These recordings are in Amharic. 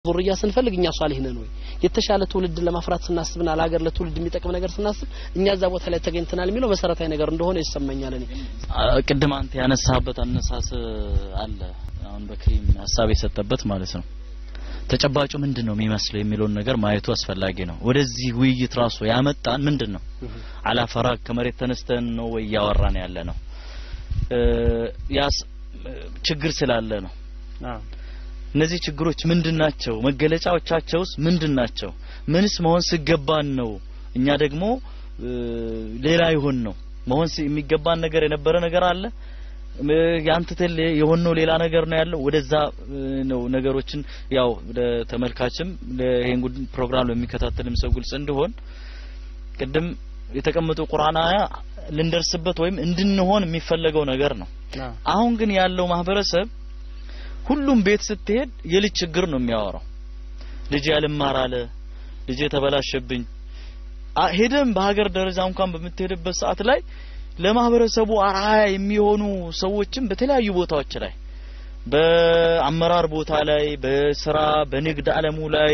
ዙርያ ስንፈልግ እኛ ሷሊህ ነን ወይ የተሻለ ትውልድ ለማፍራት ስናስብና ለሀገር ለትውልድ የሚጠቅም ነገር ስናስብ እኛ እዛ ቦታ ላይ ተገኝተናል የሚለው መሰረታዊ ነገር እንደሆነ ይሰማኛል እኔ ቅድም አንተ ያነሳበት አነሳስ አለ አሁን በክሪም ሀሳብ የሰጠበት ማለት ነው ተጨባጩ ምንድን ነው የሚመስለው የሚለውን ነገር ማየቱ አስፈላጊ ነው ወደዚህ ውይይት ራሱ ያመጣን ምንድን ነው አላፈራግ ከመሬት ተነስተን ነው ወይ እያወራን ያለ ነው ያስ ችግር ስላለ ነው እነዚህ ችግሮች ምንድን ናቸው መገለጫዎቻቸውስ ምንድን ናቸው ምንስ መሆን ሲገባን ነው እኛ ደግሞ ሌላ ይሆን ነው መሆን የሚገባን ነገር የነበረ ነገር አለ ያንተተል የሆነው ሌላ ነገር ነው ያለው ወደዛ ነው ነገሮችን ያው ለተመልካችም ይሄን ፕሮግራም ለሚከታተልም ሰው ግልጽ እንዲሆን ቅድም የተቀመጡ ቁርአን አያ ልንደርስበት ወይም እንድንሆን የሚፈለገው ነገር ነው አሁን ግን ያለው ማህበረሰብ ሁሉም ቤት ስትሄድ የልጅ ችግር ነው የሚያወራው ልጅ ያልማር አለ ልጅ ተበላሸብኝ ሄደም በሀገር ደረጃ እንኳን በምትሄድበት ሰዓት ላይ ለማህበረሰቡ አርአያ የሚሆኑ ሰዎችም በተለያዩ ቦታዎች ላይ በአመራር ቦታ ላይ በስራ በንግድ አለሙ ላይ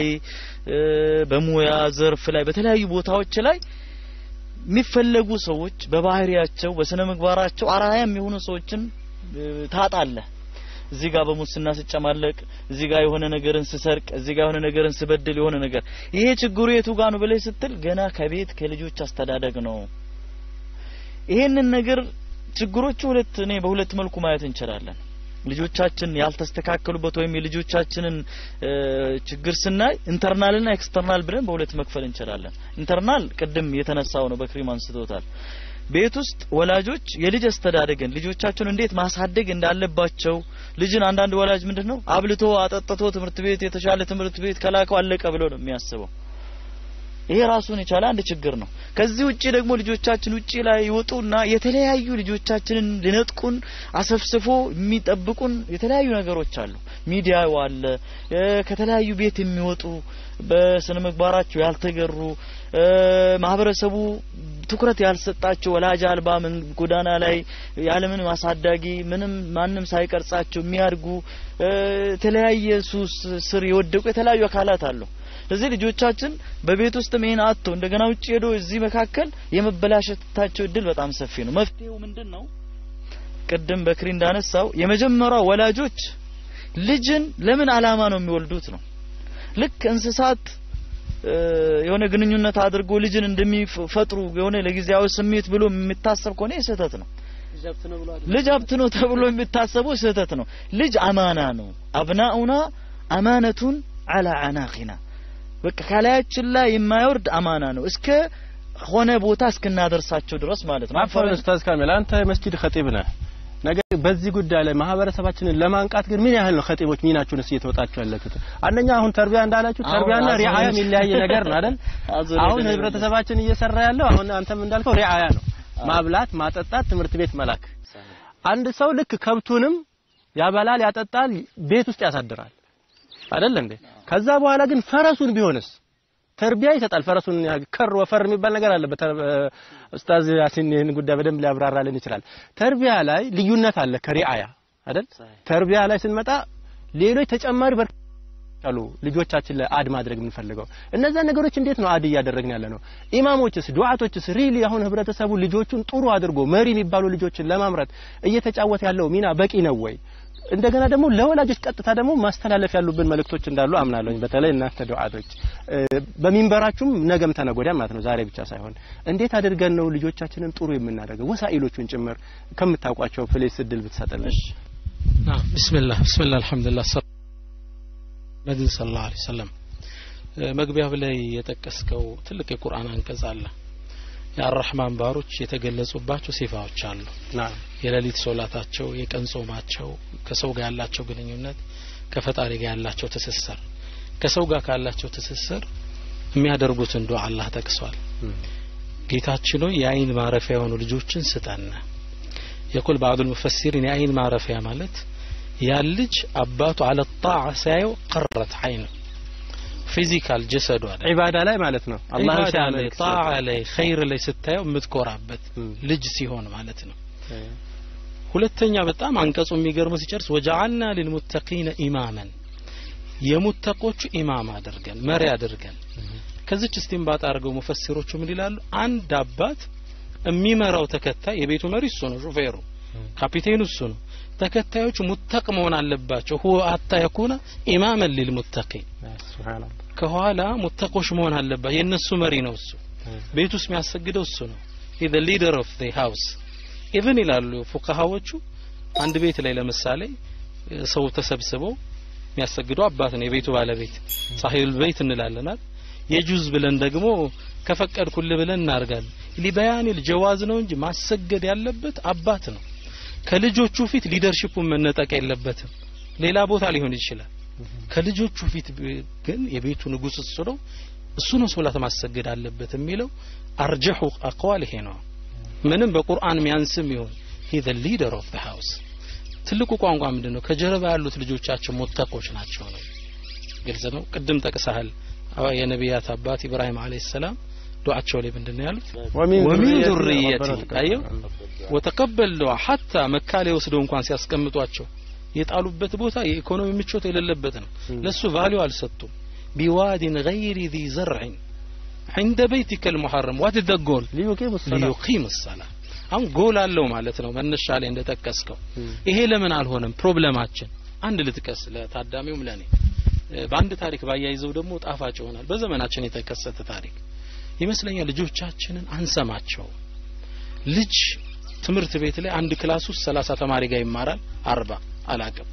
በሙያ ዘርፍ ላይ በተለያዩ ቦታዎች ላይ የሚፈለጉ ሰዎች በባህሪያቸው በስነ ምግባራቸው አርአያ የሚሆኑ ሰዎችን ታጣለህ እዚህ ጋር በሙስና ስጨማለቅ እዚህ ጋር የሆነ ነገርን ስሰርቅ እዚህ ጋር የሆነ ነገርን ስበድል የሆነ ነገር ይሄ ችግሩ የቱ ጋር ነው ብለህ ስትል ገና ከቤት ከልጆች አስተዳደግ ነው ይሄንን ነገር ችግሮቹ ሁለት እኔ በሁለት መልኩ ማየት እንችላለን ልጆቻችን ያልተስተካከሉበት ወይም የልጆቻችንን ችግር ስናይ ኢንተርናልና ኤክስተርናል ብለን በሁለት መክፈል እንችላለን ኢንተርናል ቅድም የተነሳው ነው በክሪም አንስቶታል ቤት ውስጥ ወላጆች የልጅ አስተዳደግን ልጆቻቸውን እንዴት ማሳደግ እንዳለባቸው ልጅን አንዳንድ ወላጅ ምንድነው አብልቶ አጠጥቶ ትምህርት ቤት የተሻለ ትምህርት ቤት ከላከው አለቀ ብሎ ነው የሚያስበው ይሄ ራሱን የቻለ አንድ ችግር ነው ከዚህ ውጪ ደግሞ ልጆቻችን ውጪ ላይ ይወጡና የተለያዩ ልጆቻችንን ሊነጥቁን አሰፍስፎ የሚጠብቁን የተለያዩ ነገሮች አሉ ሚዲያው አለ ከተለያዩ ቤት የሚወጡ በስነ ምግባራቸው ያልተገሩ ማህበረሰቡ ትኩረት ያልሰጣቸው ወላጅ አልባ ጎዳና ላይ ያለምን ማሳዳጊ ምንም ማንም ሳይቀርጻቸው የሚያድጉ የተለያየ ሱስ ስር የወደቁ የተለያዩ አካላት አሉ ስለዚህ ልጆቻችን በቤት ውስጥ ይሄን አጥቶ እንደገና ውጭ ሄዶ እዚህ መካከል የመበላሸታቸው እድል በጣም ሰፊ ነው መፍትሄው ምንድን ነው ቅድም በክሪ እንዳነሳው የመጀመሪያው ወላጆች ልጅን ለምን አላማ ነው የሚወልዱት ነው ልክ እንስሳት የሆነ ግንኙነት አድርጎ ልጅን እንደሚፈጥሩ የሆነ ለጊዜያዊ ስሜት ብሎ የሚታሰብ ከሆነ ስህተት ነው ልጅ ሀብት ነው ተብሎ የሚታሰበው ስህተት ነው ልጅ አማና ነው አብናኡና አማነቱን አላ አናቂና በቃ ከላያችን ላይ የማይወርድ አማና ነው እስከ ሆነ ቦታ እስክናደርሳቸው ድረስ ማለት ነው አፈር ኡስታዝ ካሚል አንተ መስጂድ ኸጢብ ነህ ነገር በዚህ ጉዳይ ላይ ማህበረሰባችንን ለማንቃት ግን ምን ያህል ነው ኸጢቦች ሚናችሁንስ እየተወጣችሁ ያላችሁት አንደኛ አሁን ተርቢያ እንዳላችሁ ተርቢያና ሪዓያ የሚለያይ ነገር ነው አይደል አሁን ህብረተሰባችን እየሰራ ያለው አሁን አንተም እንዳልከው ሪዓያ ነው ማብላት ማጠጣት ትምህርት ቤት መላክ አንድ ሰው ልክ ከብቱንም ያበላል ያጠጣል ቤት ውስጥ ያሳድራል አይደል እንዴ ከዛ በኋላ ግን ፈረሱን ቢሆንስ ተርቢያ ይሰጣል ፈረሱን ከር ወፈር የሚባል ነገር አለ ኡስታዝ ያሲን ይህን ጉዳይ በደንብ ሊያብራራልን ይችላል ተርቢያ ላይ ልዩነት አለ ከሪአያ አይደል ተርቢያ ላይ ስንመጣ ሌሎች ተጨማሪ አሉ ልጆቻችን ላይ አድ ማድረግ የምንፈልገው እነዛ ነገሮች እንዴት ነው አድ እያደረግን ያለ ነው ኢማሞችስ ዱዓቶችስ ሪሊ አሁን ህብረተሰቡ ልጆቹን ጥሩ አድርጎ መሪ የሚባሉ ልጆችን ለማምረት እየተጫወተ ያለው ሚና በቂ ነው ወይ እንደገና ደግሞ ለወላጆች ቀጥታ ደግሞ ማስተላለፍ ያሉብን መልእክቶች እንዳሉ አምናለሁኝ በተለይ እናንተ ዱዓቶች በሚንበራችሁም ነገም ተነጎዳ ማለት ነው ዛሬ ብቻ ሳይሆን እንዴት አድርገን ነው ልጆቻችንን ጥሩ የምናደርገው ወሳኢሎቹን ጭምር ከምታውቋቸው ፕሌስ እድል ብትሰጥልን ቢስሚላህ ቢስሚላህ አልহামዱሊላህ ነብዩ ሰለላሁ ዐለይሂ ወሰለም መግቢያው ላይ የጠቀስከው ትልቅ የቁርአን አንቀጽ አለ የአራህማን ባሮች የተገለጹባቸው ሲፋዎች አሉ የሌሊት ሶላታቸው የቀን ጾማቸው ከሰው ጋር ያላቸው ግንኙነት ከፈጣሪ ጋር ያላቸው ትስስር ከሰው ጋር ካላቸው ትስስር የሚያደርጉትን ዱዓ አላህ ጠቅሷል ጌታችን ሆይ የአይን ማረፊያ የሆኑ ልጆችን ስጠን የቁል ባዕዱ ሙፈሲሪን የአይን ማረፊያ ማለት ያን ልጅ አባቱ አለ ጣዓ ሲያየው ቀረት አይኑ ፊዚካል ጀሰዱ አለ ዒባዳ ላይ ማለት ነው አላህ ላይ ጣዓ ላይ ኸይር ላይ ስታየው የምትኮራበት ልጅ ሲሆን ማለት ነው ሁለተኛ በጣም አንቀጹ የሚገርመው ሲጨርስ ወጀዐልና ሊልሙተቂነ ኢማመን የሙተቆቹ ኢማም አድርገን መሪ አድርገን ከዚች እስቲንባጥ አድርገው ሙፈሲሮቹ ምን ይላሉ? አንድ አባት የሚመራው ተከታይ የቤቱ መሪ እሱ ነው፣ ሹፌሩ ካፒቴኑ እሱ ነው። ተከታዮቹ ሙተቅ መሆን አለባቸው። ሁወ አታ የኩነ ኢማመን ሊልሙተቂን ሱብሃንአላህ ከኋላ ሙተቆች መሆን አለባቸው። የእነሱ መሪ ነው እሱ። ቤት ውስጥ የሚያሰግደው እሱ ነው። ሂ ዘ ሊደር ኦፍ ዘ ሃውስ ኢቭን ይላሉ ፉቃሃዎቹ አንድ ቤት ላይ ለምሳሌ ሰው ተሰብስበው የሚያሰግደው አባት ነው የቤቱ ባለቤት ሳሂል ቤት እንላለናል የጁዝ ብለን ደግሞ ከፈቀድኩል ብለን እናርጋለን ሊበያኒል ጀዋዝ ነው እንጂ ማሰገድ ያለበት አባት ነው ከልጆቹ ፊት ሊደርሺፑን መነጠቅ የለበትም ሌላ ቦታ ሊሆን ይችላል ከልጆቹ ፊት ግን የቤቱ ንጉስ እሱ ነው እሱ ነው ሶላት ማሰገድ አለበት የሚለው አርጀሑ አቅዋል ይሄ ነው ምንም በቁርአን ሚያንስም ይሁን ሂ ዘ ሊደር ኦፍ ዘ ሃውስ ትልቁ ቋንቋ ምንድን ነው ከጀርባ ያሉት ልጆቻቸው ሙተቆች ናቸው ነው ግልጽ ነው ቅድም ጠቅሰሃል የነቢያት አባት ኢብራሂም አለይሂ ሰላም ዱዓቸው ላይ ምንድን ነው ያሉት ወሚን ዙርየቲ አየው ወተቀበል ዱዓ ሐታ መካ ላይ ወስደው እንኳን ሲያስቀምጧቸው የጣሉበት ቦታ የኢኮኖሚ ምቾት የሌለበት ነው ለሱ ቫልዩ አልሰጡም ቢዋዲን ገይሪ ዚ ዘርዕን عند بيتك المحرم what is the goal ሊዩቂም ሰላም ሊዩቂም الصلاة አሁን ጎል አለው ማለት ነው መነሻ ላይ እንደጠቀስከው ይሄ ለምን አልሆነም ፕሮብለማችን አንድ ልጥቀስ ለታዳሚውም ለኔ በአንድ ታሪክ ባያይዘው ደግሞ ጣፋጭ ይሆናል በዘመናችን የተከሰተ ታሪክ ይመስለኛል ልጆቻችንን አንሰማቸው ልጅ ትምህርት ቤት ላይ አንድ ክላስ ውስጥ ሰላሳ ተማሪ ጋር ይማራል አርባ አላቅም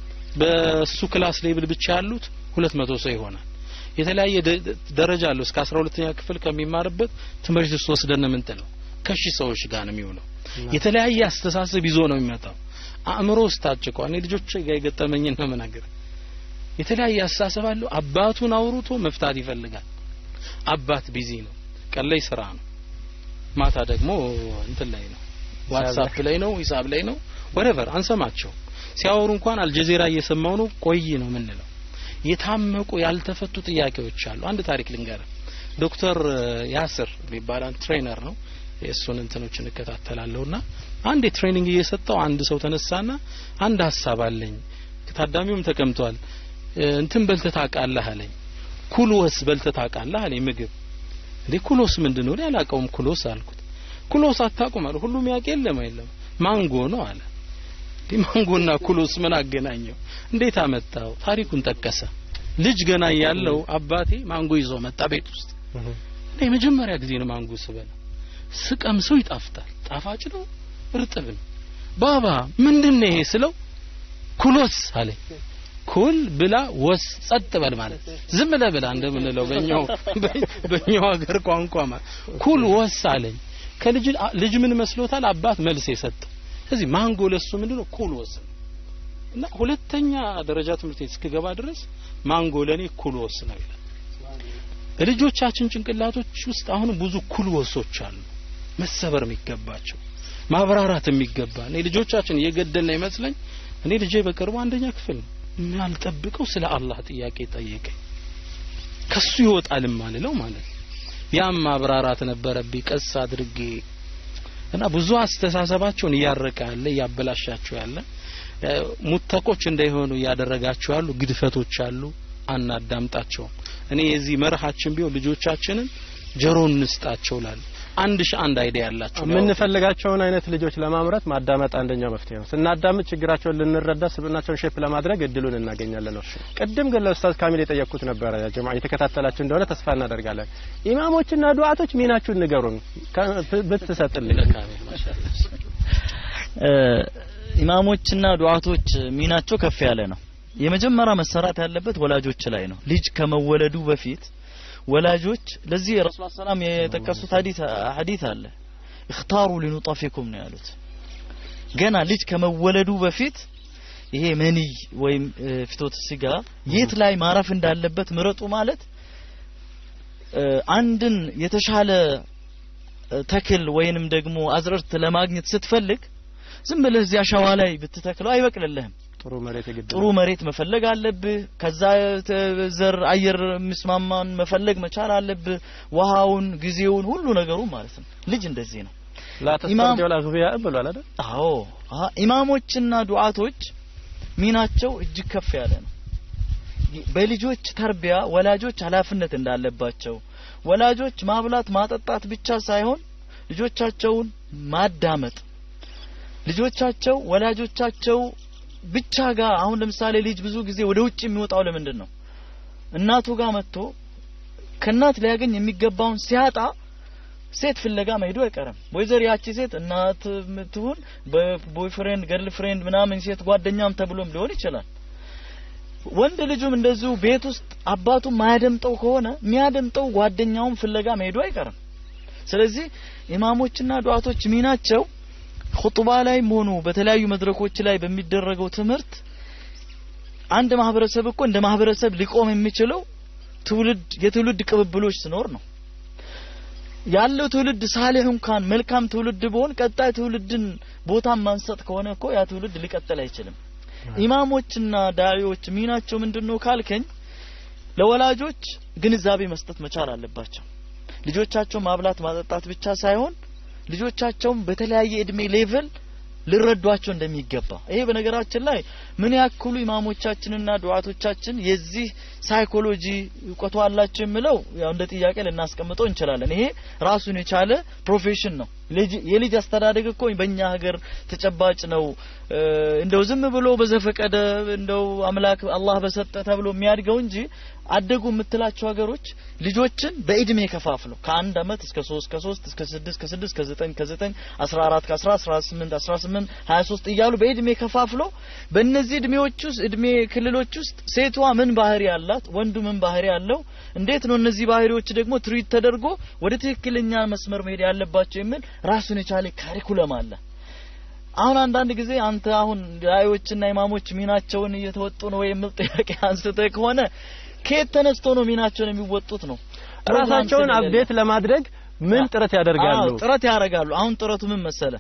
በሱ ክላስ ሌብል ብቻ ያሉት ሁለት መቶ ሰው ይሆናል የተለያየ ደረጃ አለው እስከ አስራ ሁለተኛ ክፍል ከሚማርበት ትምህርት ውስጥ ወስደን የምንጥለው ከሺ ሰዎች ጋር ነው የሚውለው የተለያየ አስተሳሰብ ይዞ ነው የሚመጣው አእምሮ ውስጥ ታጭቋል እኔ ልጆች ጋር የገጠመኝን ነው ምናገር የተለያየ አስተሳሰብ አለው አባቱን አውርቶ መፍታት ይፈልጋል አባት ቢዚ ነው ቀን ላይ ስራ ነው ማታ ደግሞ እንትን ላይ ነው ዋትሳፕ ላይ ነው ሂሳብ ላይ ነው ወረቨር አንሰማቸው ሲያወሩ እንኳን አልጀዚራ እየሰማው ነው ቆይ ነው ምንለው የታመቁ ያልተፈቱ ጥያቄዎች አሉ አንድ ታሪክ ልንገር ዶክተር ያስር የሚባል ትሬነር ነው የእሱን እንትኖች እንከታተላለሁና አንድ ትሬኒንግ እየሰጠው አንድ ሰው ተነሳና አንድ ሀሳብ አለኝ ታዳሚውም ተቀምጧል እንትን በልተህ ታውቃለህ አለኝ ኩሎስ በልተህ ታውቃለህ አለኝ ምግብ እንዴ ኩሎስ ምንድን ነው አላውቀውም ኩሎስ አልኩት ኩሎስ አታውቁም አለ ሁሉም ያውቅ የለም የለም ማንጎ ነው አለ እንዴ ማንጎና ኩሎስ ምን አገናኘው እንዴት አመጣው ታሪኩን ጠቀሰ ልጅ ገና ያለው አባቴ ማንጎ ይዞ መጣ ቤት ውስጥ እኔ የመጀመሪያ ጊዜ ነው ማንጎ ስበላ ስቀምሰው ይጣፍጣል ጣፋጭ ነው እርጥብ ነው ባባ ምንድን ነው ይሄ ስለው ኩሎስ አለኝ ኩል ብላ ወስ ጸጥ በል ማለት ዝም ብለህ ብላ እንደምንለው በእኛው በእኛው ሀገር ቋንቋ ማለት ኩል ወስ አለኝ ከልጅ ልጅ ምን መስሎታል አባት መልስ የሰጠው ስለዚህ ማንጎ ለሱ ምንድነው ኩል ወስ ነው እና ሁለተኛ ደረጃ ትምህርት ቤት እስክገባ ድረስ ማንጎ ለኔ ኩል ወስ ነው ይላል ልጆቻችን ጭንቅላቶች ውስጥ አሁን ብዙ ኩል ወሶች አሉ መሰበር የሚገባቸው ማብራራት የሚገባ እኔ ልጆቻችን እየገደልን ይመስለኝ እኔ ልጄ በቅርቡ አንደኛ ክፍል ነው ያልጠብቀው ስለ አላህ ጥያቄ ጠየቀኝ ከሱ ይወጣል ማልለው ማለት ያም ማብራራት ነበረብኝ ቀስ አድርጌ እና ብዙ አስተሳሰባቸውን እያረቀ ያለ እያበላሻቸው ያለ ሙተቆች እንዳይሆኑ እያደረጋቸው ያሉ ግድፈቶች አሉ አናዳምጣቸውም እኔ የዚህ መርሃችን ቢሆን ልጆቻችንን ጆሮ እንስጣቸው ላሉ አንድ ሺህ አንድ አይዲያ ያላቸው የምንፈልጋቸውን አይነት ልጆች ለማምረት ማዳመጥ አንደኛው መፍትሄ ነው። ስናዳምጥ ችግራቸውን ልንረዳ፣ ስብናቸውን ሼፕ ለማድረግ እድሉን እናገኛለን ነው። ቅድም ግን ለኡስታዝ ካሚል የጠየቅኩት ነበረ። ጀማ የተከታተላችሁ እንደሆነ ተስፋ እናደርጋለን። ኢማሞችና ዱዓቶች ሚናችሁን ንገሩን ብትሰጥልኝ። ኢማሞችና ዱዓቶች ሚናቸው ከፍ ያለ ነው። የመጀመሪያ መሰራት ያለበት ወላጆች ላይ ነው። ልጅ ከመወለዱ በፊት ወላጆች ለዚህ ረሱል ሰላም የጠቀሱት ሐዲስ ሐዲስ አለ እክታሩ ሊኑጠፊኩም ነው ያሉት ገና ልጅ ከመወለዱ በፊት ይሄ መንይ ወይም ፍቶት ስጋ የት ላይ ማረፍ እንዳለበት ምረጡ ማለት አንድን የተሻለ ተክል ወይንም ደግሞ አዝርዕት ለማግኘት ስትፈልግ ዝም ብለህ እዚያ ሸዋ ላይ ብትተክለው አይበቅልልህም ጥሩ መሬት የግድ ጥሩ መሬት መፈለግ አለብህ ከዛ ዘር አየር የሚስማማን መፈለግ መቻል አለብህ ውሃውን ጊዜውን ሁሉ ነገሩ ማለት ነው ልጅ እንደዚህ ነው ላተስተንጀው ላግቢያ ብሏል አይደል አዎ ኢማሞችና ዱዓቶች ሚናቸው እጅግ ከፍ ያለ ነው በልጆች ተርቢያ ወላጆች ኃላፊነት እንዳለባቸው ወላጆች ማብላት ማጠጣት ብቻ ሳይሆን ልጆቻቸውን ማዳመጥ ልጆቻቸው ወላጆቻቸው ብቻ ጋር አሁን ለምሳሌ ልጅ ብዙ ጊዜ ወደ ውጭ የሚወጣው ለምንድን ነው እናቱ ጋር መጥቶ ከእናት ሊያገኝ የሚገባውን ሲያጣ ሴት ፍለጋ መሄዱ አይቀርም ወይዘር ያቺ ሴት እናት ትሁን በቦይፍሬንድ ገርል ፍሬንድ ምናምን ሴት ጓደኛም ተብሎም ሊሆን ይችላል ወንድ ልጁም እንደዚሁ ቤት ውስጥ አባቱ ማያደምጠው ከሆነ የሚያደምጠው ጓደኛውም ፍለጋ መሄዱ አይቀርም ስለዚህ ኢማሞችና ዱዓቶች ሚናቸው ኹጥባ ላይም ሆኑ በተለያዩ መድረኮች ላይ በሚደረገው ትምህርት አንድ ማህበረሰብ እኮ እንደ ማህበረሰብ ሊቆም የሚችለው ትውልድ የትውልድ ቅብብሎች ሲኖር ነው ያለው ትውልድ ሳሌህ እንኳን መልካም ትውልድ ቢሆን ቀጣይ ትውልድን ቦታ ማንሰጥ ከሆነ እኮ ያ ትውልድ ሊቀጥል አይችልም ኢማሞችና ዳዒዎች ሚናቸው ምንድነው ካልከኝ ለወላጆች ግንዛቤ መስጠት መቻል አለባቸው ልጆቻቸው ማብላት ማጠጣት ብቻ ሳይሆን ልጆቻቸውም በተለያየ እድሜ ሌቭል ሊረዷቸው እንደሚገባ ይሄ በነገራችን ላይ ምን ያክሉ ኢማሞቻችንና ዱዓቶቻችን የዚህ ሳይኮሎጂ እውቀቱ አላቸው የሚለው ያው እንደ ጥያቄ ልናስቀምጠው እንችላለን ይሄ ራሱን የቻለ ፕሮፌሽን ነው የልጅ አስተዳደግ እኮ በእኛ ሀገር ተጨባጭ ነው እንደው ዝም ብሎ በዘፈቀደ እንደው አምላክ አላህ በሰጠ ተብሎ የሚያድገው እንጂ አደጉ የምትላቸው ሀገሮች ልጆችን በእድሜ ከፋፍለው ከአንድ አመት እስከ ሶስት ከሶስት እስከ ስድስት ከስድስት ከዘጠኝ ከዘጠኝ አስራ አራት ከአስራ አስራ ስምንት አስራ ስምንት ሀያ ሶስት እያሉ በእድሜ ከፋፍለው በእነዚህ እድሜዎች ውስጥ እድሜ ክልሎች ውስጥ ሴቷ ምን ባህሪ አላት ወንዱ ምን ባህሪ አለው እንዴት ነው እነዚህ ባህሪዎች ደግሞ ትሪት ተደርጎ ወደ ትክክለኛ መስመር መሄድ ያለባቸው የሚል ራሱን የቻለ ካሪኩለም አለ አሁን አንዳንድ ጊዜ አንተ አሁን ዳዮችና ኢማሞች ሚናቸውን እየተወጡ ነው የሚል ጥያቄ አንስተ ከሆነ ከየት ተነስቶ ነው ሚናቸውን የሚወጡት ነው ራሳቸውን አፕዴት ለማድረግ ምን ጥረት ያደርጋሉ ጥረት ያደርጋሉ አሁን ጥረቱ ምን መሰለ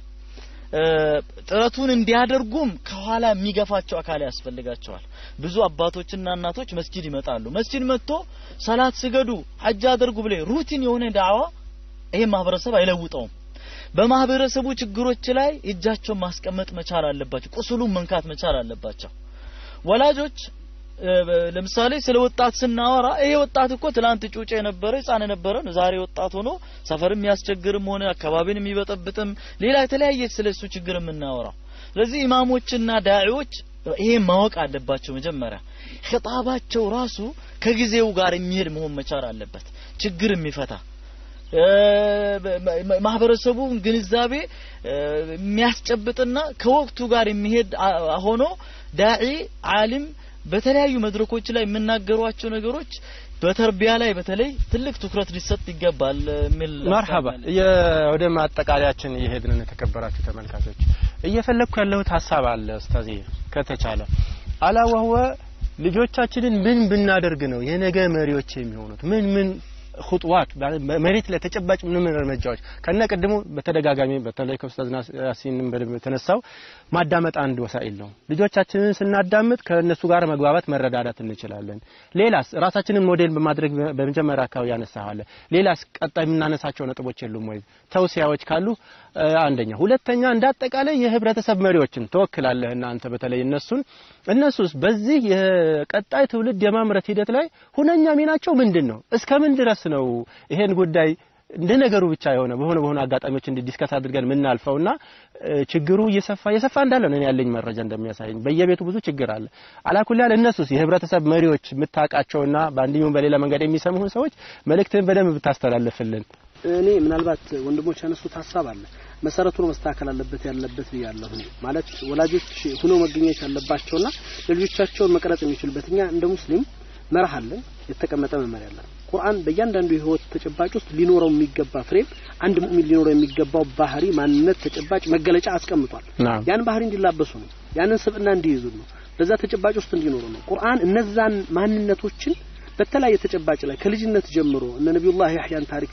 ጥረቱን እንዲያደርጉም ከኋላ የሚገፋቸው አካል ያስፈልጋቸዋል ብዙ አባቶችና እናቶች መስጂድ ይመጣሉ መስጂድ መጥቶ ሰላት ስገዱ ሐጅ አድርጉ ብለ ሩቲን የሆነ ዳዕዋ ይሄ ማህበረሰብ አይለውጠውም በማህበረሰቡ ችግሮች ላይ እጃቸውን ማስቀመጥ መቻል አለባቸው ቁስሉን መንካት መቻል አለባቸው ወላጆች ለምሳሌ ስለ ወጣት ስናወራ ይሄ ወጣት እኮ ትላንት ጩጬ የነበረ ህፃን የነበረ ዛሬ ወጣት ሆኖ ሰፈር የሚያስቸግርም ሆነ አካባቢን የሚበጠብጥም ሌላ የተለያየ ስለ እሱ ችግር የምናወራው ስለዚህ ኢማሞችና ዳዒዎች ይሄ ማወቅ አለባቸው መጀመሪያ ኸጣባቸው ራሱ ከጊዜው ጋር የሚሄድ መሆን መቻል አለበት ችግር የሚፈታ ማህበረሰቡን ግንዛቤ የሚያስጨብጥና ከወቅቱ ጋር የሚሄድ ሆኖ ዳዒ አሊም በተለያዩ መድረኮች ላይ የምናገሯቸው ነገሮች በተርቢያ ላይ በተለይ ትልቅ ትኩረት ሊሰጥ ይገባል የሚል መርሐባ ወደ ማጠቃለያችን እየሄድን ነው የተከበራችሁ ተመልካቾች እየፈለግኩ ያለሁት ሀሳብ አለ ኡስታዝ ከተቻለ አላ ወህወ ልጆቻችንን ምን ብናደርግ ነው የነገ መሪዎች የሚሆኑት ምን ምን ኹጥዋት መሬት ላይ ተጨባጭ ምን ምን እርምጃዎች ከነ ቅድሙ በተደጋጋሚ በተለይ ከኡስታዝ ያሲንም በደንብ የተነሳው ማዳመጥ አንድ ወሳኢል ነው። ልጆቻችንን ስናዳምጥ ከእነሱ ጋር መግባባት መረዳዳት እንችላለን። ሌላስ ራሳችንን ሞዴል በማድረግ በመጀመሪያ አካባቢ ያነሳዋለ። ሌላስ ቀጣይ የምናነሳቸው ነጥቦች የሉም ወይ? ተውሲያዎች ካሉ አንደኛ፣ ሁለተኛ እንዳጠቃላይ የህብረተሰብ መሪዎችን ተወክላለህ እናንተ በተለይ እነሱን እነሱስ በዚህ የቀጣይ ትውልድ የማምረት ሂደት ላይ ሁነኛ ሚናቸው ምንድን ነው? እስከምን ድረስ ነው ይሄን ጉዳይ እንደ ነገሩ ብቻ የሆነ በሆነ በሆነ አጋጣሚዎች እንዲ ዲስከስ አድርገን የምናልፈውና ችግሩ እየሰፋ እየሰፋ እንዳለ ነው ያለኝ መረጃ እንደሚያሳየኝ። በየቤቱ ብዙ ችግር አለ። አላኩል እነሱስ የህብረተሰብ መሪዎች የምታውቃቸውና በአንድኛውም በሌላ መንገድ የሚሰሙህን ሰዎች መልእክትህን በደንብ ብታስተላልፍልን። እኔ ምናልባት ወንድሞች ያነሱት ሀሳብ አለ መሰረቱ ነው መስተካከል አለበት ያለበት ብያለሁ። እኔ ማለት ወላጆች ሁነው መገኘት ያለባቸውና ለልጆቻቸውን መቅረጽ የሚችሉበት እኛ እንደ ሙስሊም መርህ አለን፣ የተቀመጠ መመሪያ አለን። ቁርአን በእያንዳንዱ የህይወት ተጨባጭ ውስጥ ሊኖረው የሚገባ ፍሬም አንድ ሙእሚን ሊኖረው የሚገባው ባህሪ፣ ማንነት፣ ተጨባጭ መገለጫ አስቀምጧል። ያን ባህሪ እንዲላበሱ ነው፣ ያንን ስብዕና እንዲይዙ ነው፣ በዛ ተጨባጭ ውስጥ እንዲኖሩ ነው። ቁርአን እነዛን ማንነቶችን በተለያየ ተጨባጭ ላይ ከልጅነት ጀምሮ እነ ነቢዩላህ ያህያን ታሪክ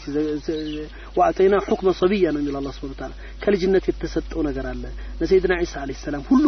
ወአተይና ሁክመ ሰቢያ ነው የሚለው አላህ ሱብሓነሁ ወተዓላ ከልጅነት የተሰጠው ነገር አለ። ለሰይድና ዒሳ አለይሂ ሰላም ሁሉ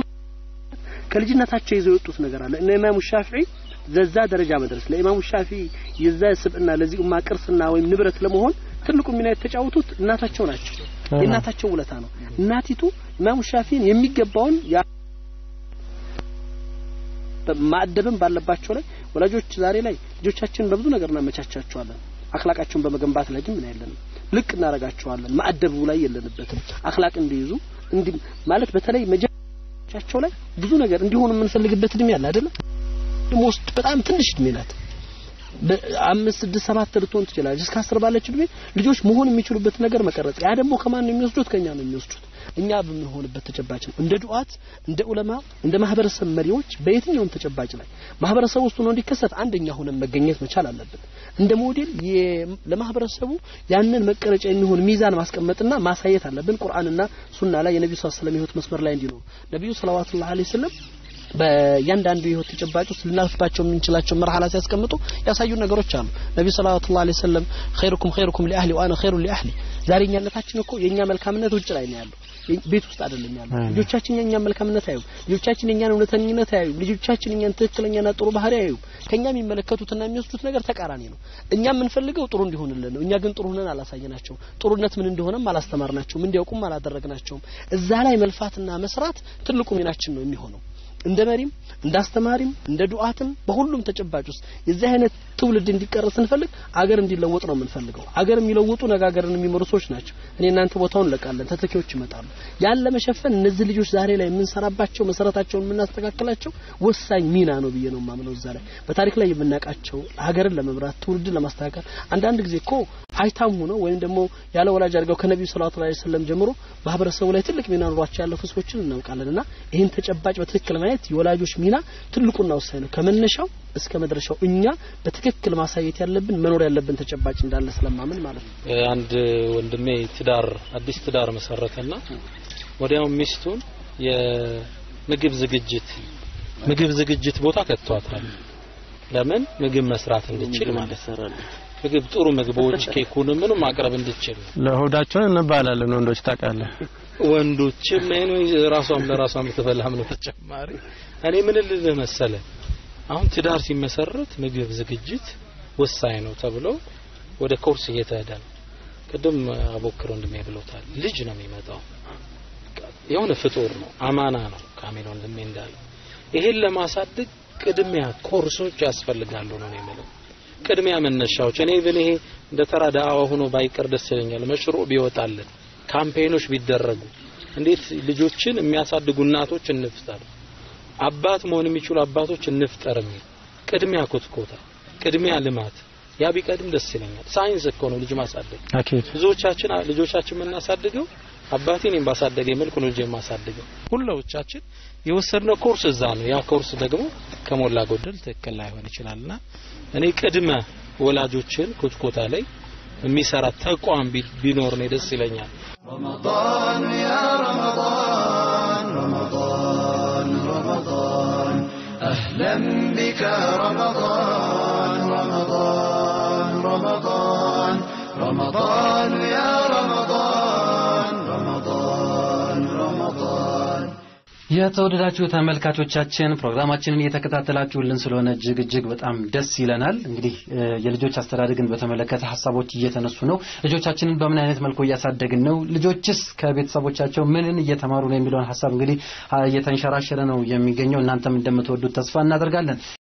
ከልጅነታቸው ይዘው የወጡት ነገር አለ። እነ ኢማሙ ሻፊዒ ዘዛ ደረጃ መድረስ ለኢማሙ ሻፊዒ የዛ ስብዕና ለዚህ ኡማ ቅርስና ወይም ንብረት ለመሆን ትልቁ ሚና የተጫወቱት እናታቸው ናቸው። የእናታቸው ውለታ ነው። እናቲቱ ኢማሙ ሻፊዒን የሚገባውን ማዕደብም ባለባቸው ላይ ወላጆች ዛሬ ላይ ልጆቻችንን በብዙ ነገር እናመቻቻቸዋለን። አክላቃቸውን በመገንባት ላይ ግን ምን ያለንም ልቅ እናረጋቸዋለን። ማዕደቡ ላይ የለንበትም። አክላቅ እንዲይዙ እንዲ ማለት በተለይ መጀመሪያቸው ላይ ብዙ ነገር እንዲሆኑ የምንፈልግበት እድሜ አለ አይደለም። ውስጥ በጣም ትንሽ እድሜ ናት። በአምስት ስድስት ሰባት ልትሆን ትችላለች። እስከ አስር ባለች እድሜ ልጆች መሆን የሚችሉበት ነገር መቀረጽ። ያ ደግሞ ከማን ነው የሚወስዱት? ከኛ ነው የሚወስዱት። እኛ በምንሆንበት ተጨባጭ ነው። እንደ ዱዓት፣ እንደ ዑለማ፣ እንደ ማህበረሰብ መሪዎች በየትኛውም ተጨባጭ ላይ ማህበረሰብ ውስጥ ሆኖ እንዲከሰት አንደኛ ሆነን መገኘት መቻል አለብን። እንደ ሞዴል ለማህበረሰቡ ያንን መቀረጫ የሚሆን ሚዛን ማስቀመጥና ማሳየት አለብን። ቁርአንና ሱና ላይ የነብዩ ሰለላሁ ዐለይሂ ወሰለም ህይወት መስመር ላይ እንዲኖሩ ነብዩ ሰለላሁ ዐለይሂ ወሰለም በእያንዳንዱ የህይወት ተጨባጭ ውስጥ ልናልፍባቸው የምንችላቸው መርሐላ ሲያስቀምጡ ያሳዩ ነገሮች አሉ። ነብዩ ሰለላሁ ዐለይሂ ወሰለም ኸይሩኩም ኸይሩኩም ሊአህሊ ወአና ኸይሩ ሊአህሊ። ዛሬ እኛነታችን እኮ የኛ መልካምነት ውጭ ላይ ነው ያለው፣ ቤት ውስጥ አይደለም ያለው። ልጆቻችን የኛን መልካምነት አያዩም። ልጆቻችን የኛን እውነተኝነት አያዩም። ልጆቻችን የኛን ትክክለኛና ጥሩ ባህሪ አያዩም። ከኛ የሚመለከቱትና የሚወስዱት ነገር ተቃራኒ ነው። እኛ የምንፈልገው ጥሩ እንዲሆንልን ነው። እኛ ግን ጥሩ ሆነን አላሳየናቸውም። ጥሩነት ምን እንደሆነም አላስተማርናቸውም። እንዲያውቁም አላደረግናቸውም። እዛ ላይ መልፋትና መስራት ትልቁ ሚናችን ነው የሚሆነው እንደ መሪም እንደ አስተማሪም እንደ ዱዓትም በሁሉም ተጨባጭ ውስጥ የዚህ አይነት ትውልድ እንዲቀረጽ ስንፈልግ አገር እንዲለወጥ ነው የምንፈልገው። አገር የሚለውጡ ነገ አገርን የሚመሩ ሰዎች ናቸው። እኔ እናንተ ቦታውን እንለቃለን፣ ተተኪዎች ይመጣሉ። ያን ለመሸፈን እነዚህ ልጆች ዛሬ ላይ የምንሰራባቸው መሰረታቸውን የምናስተካክላቸው ወሳኝ ሚና ነው ብዬ ነው የማምነው። እዛ ላይ በታሪክ ላይ የምናውቃቸው ሀገርን ለመምራት ትውልድን ለማስተካከል አንዳንድ ጊዜ እኮ አይታም ሆነው ወይም ደግሞ ያለ ወላጅ አድርገው ከነቢዩ ሰለላሁ ዐለይሂ ወሰለም ጀምሮ ማህበረሰቡ ላይ ትልቅ ሚና ኖሯቸው ያለፉ ሰዎችን እናውቃለን እና ይህን ተጨባጭ በትክክል ማየት የወላጆች ሚና ትልቁና ወሳኝ ነው። ከመነሻው እስከ መድረሻው እኛ በትክክል ማሳየት ያለብን መኖር ያለብን ተጨባጭ እንዳለ ስለማምን ማለት ነው። አንድ ወንድሜ ትዳር አዲስ ትዳር መሰረተና ወዲያው ሚስቱን የምግብ ዝግጅት ምግብ ዝግጅት ቦታ ከቷታል። ለምን ምግብ መስራት እንድችል ማለት ነው። ምግብ ጥሩ ምግቦች ኬኩን ምንም ማቅረብ እንድችል ለሆዳቸውን እንባላለን ወንዶች ታውቃለህ። ወንዶችም ይሄን ራሷም ለራሷ የምትበላም ነው። ተጨማሪ እኔ ምን ልልህ መሰለ አሁን ትዳር ሲመሰረት ምግብ ዝግጅት ወሳኝ ነው ተብሎ ወደ ኮርስ እየተሄደ ነው። ቅድም አቦክር ወንድሜ ብሎታል። ልጅ ነው የሚመጣው የሆነ ፍጡር ነው፣ አማና ነው። ካሜል ወንድሜ እንዳለው ይሄን ለማሳደግ ቅድሚያ ኮርሶች ያስፈልጋሉ ነው የሚለው ቅድሚያ መነሻዎች እኔ ብን ይሄ እንደ ተራ ዳዋ ሆኖ ባይቀር ደስ ይለኛል። መሽሩዕ ቢወጣልን ካምፔኖች ቢደረጉ እንዴት ልጆችን የሚያሳድጉ እናቶች እንፍጠር፣ አባት መሆን የሚችሉ አባቶች እንፍጠር የሚል ቅድሚያ ኮትኮታ፣ ቅድሚያ ልማት ያ ቢቀድም ደስ ይለኛል። ሳይንስ እኮ ነው ልጅ ማሳደግ። አኪድ ብዙዎቻችን ልጆቻችን የምናሳድገው አባቴ እኔም ባሳደገ መልኩ ነው ልጅ የማሳድገው። ሁላዎቻችን የወሰድነው ኮርስ እዛ ነው። ያ ኮርስ ደግሞ ከሞላ ጎደል ትክክል ላይሆን ይችላልና እኔ ቅድመ ወላጆችን ኮትኮታ ላይ የሚሰራ ተቋም ቢኖር ነው ደስ ይለኛል። رمضان يا رمضان رمضان رمضان أهلا بك رمضان رمضان رمضان رمضان يا رمضان رمضان رمضان የተወደዳችሁ ተመልካቾቻችን ፕሮግራማችንን እየተከታተላችሁልን ስለሆነ እጅግ እጅግ በጣም ደስ ይለናል። እንግዲህ የልጆች አስተዳደግን በተመለከተ ሀሳቦች እየተነሱ ነው። ልጆቻችንን በምን አይነት መልኩ እያሳደግን ነው? ልጆችስ ከቤተሰቦቻቸው ምንን እየተማሩ ነው የሚለውን ሀሳብ እንግዲህ እየተንሸራሸረ ነው የሚገኘው። እናንተም እንደምትወዱት ተስፋ እናደርጋለን።